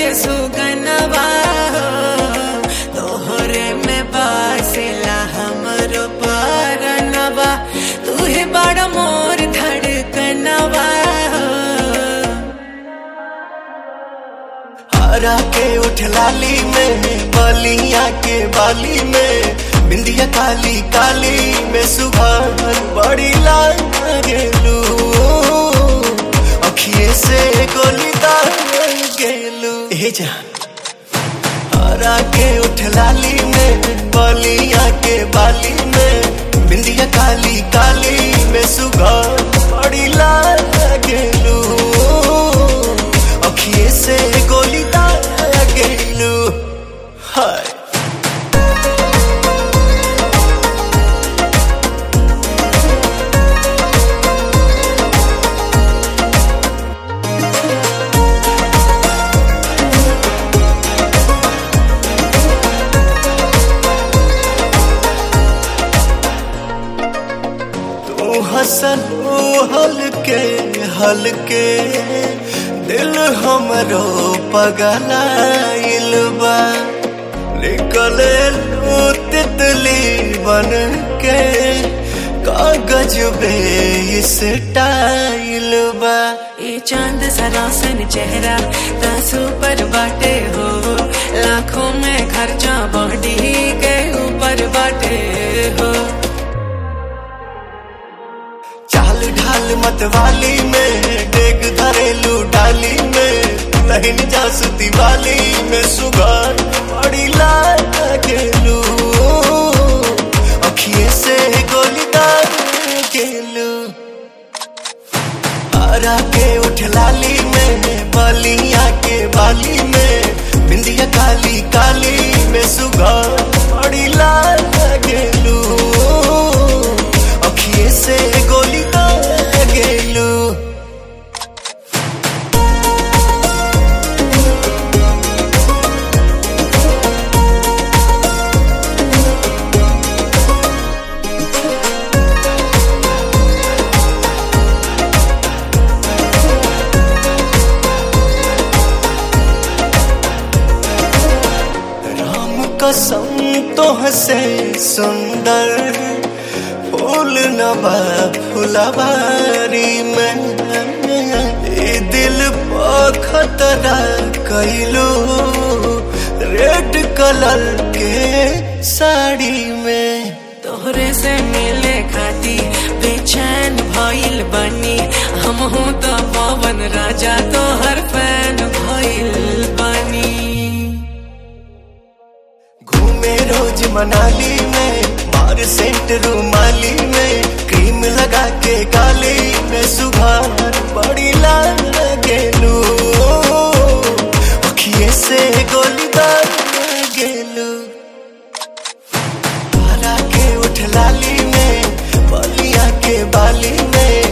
के सुगनवा हो तोहरे में बासेला हमरो परनवा तू ही बड़ा मोर धड़कनवा हो हरा के उठ लाली में बलिया के बाली में बिंदिया काली काली में सुबह बड़ी लाल गेलू अखिए से गोली दार गेलू हे जा हरा के उठ लाली में बलिया के बाली में बिंदिया काली काली में सुबह बड़ी लाल गेलू अखिए से गोली दार गेलू हाय तू हसन ओ हलके हलके दिल हमरो पगलाइल बा निकले लू तितली बन के कागज बे इस टाइल बा ये चांद सरासन चेहरा तासू पर बाटे हो लाखों में खर्चा बॉडी के ऊपर बाटे हो चाल ढाल मतवाली में डेग धरेलू डाली में तहिन जासु दिवाली में सुगार बड़ी लाल गेलू अखिए से गोली दार गेलू हरा के उठ लाली में बलिया के बाली में बिंदिया काली काली में सुगार बड़ी लाल गेलू अखिए से गोली दार गेलू राम कसम तो हसे सुंदर फूल नबा फुलवारी में ए दिल पर खतरा कैलो रेड कलर के साड़ी में तोहरे से मिले खाती बेचैन भइल बनी हम हूँ तो पवन राजा तोहर फैन भइल बनी घूमे रोज मनाली में मार सेंट रूमाली में क्रीम लगा के गाली में सुबह बड़ी लाल गेलू अखिए से गोली दार गेलू हरा के उठ लाली में बलिया के बाली में